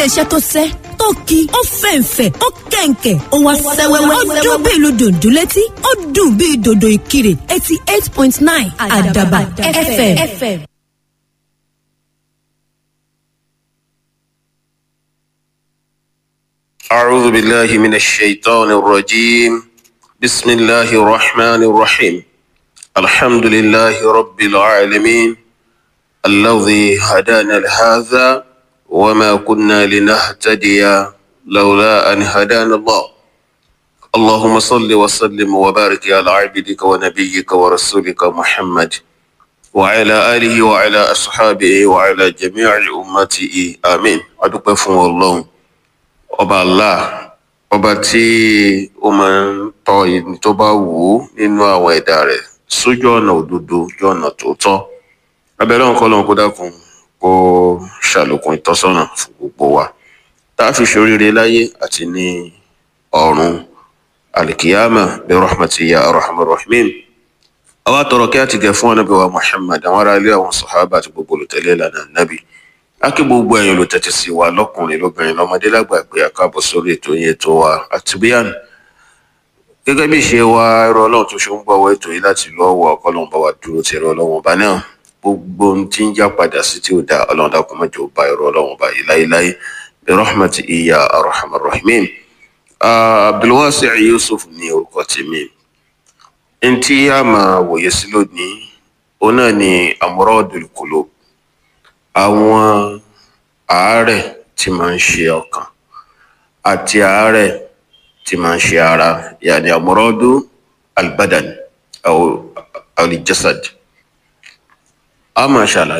iléeṣẹ́ tó sẹ́ tó ki ó fẹ̀ǹfẹ̀ ó kẹ̀ǹkẹ̀ ó wá sẹ́wẹ́wẹ́ ó dún bí ìlú dòdò létí ó dùn bí dòdò ìkirè eighty eight point nine àdàbà fm. أعوذ بالله من الشيطان الرجيم بسم الله الرحمن الرحيم الحمد لله رب العالمين الذي هدانا لهذا وما كنا لنهتدي لولا أن هدانا الله اللهم صل وسلم وبارك على عبدك ونبيك ورسولك محمد وعلى آله وعلى أصحابه وعلى جميع أمته آمين أدوك فون الله ọba allah ọba tí ó máa ń tọ ẹni tó bá wù ú nínú àwọn ẹ̀dá rẹ̀ sójú ọ̀nà òdodo ojú ọ̀nà tòótọ́ abẹ́rẹ́ òun kọ́ lóun kó dákun kó ṣàlékún ìtọ́sọ́nà fún gbogbo wa tá a fi ṣoríire láyé àti ní ọ̀run alikiyama bí rahmati ya arhamar rahimin àwa tọrọ kí a ti gẹ fún anabi wa muhammad àwọn ará ilé àwọn sàhábà àti gbogbo olùtẹ̀lé ìlànà nabi akí gbogbo ẹ̀yin olùtẹ́tí sí wa lọ́kùnrin lóbìnrin lọ́mọdé lágbà pé a káàbọ̀ sórí ètò yín ètò wa àtúbíyàn gẹ́gẹ́ bí ìṣe wa ẹ̀rọ ọlọ́run tó ṣe ń gbọ́wọ́ ètò yìí láti lọ́wọ́ ọkọlọ́run bá wa dúró ti ẹ̀rọ ọlọ́run ọba náà gbogbo ohun tí ń já padà sí tí ó da ọlọ́run dákun mọ́jọ bá ẹ̀rọ ọlọ́run ọba yìí láéláé bí rahmat iya arhamar rahimin abdulwasi yusuf ní orúkọ tèmi n tí a máa wòye sí lónìí òun náà ni amradul qulub àwọn àárẹ̀ tí máa ń ṣe ọkàn àti àárẹ̀ tí máa ń ṣe ara yàní àmúrọ́dú albadan aw alijasad a máa ṣàlàyé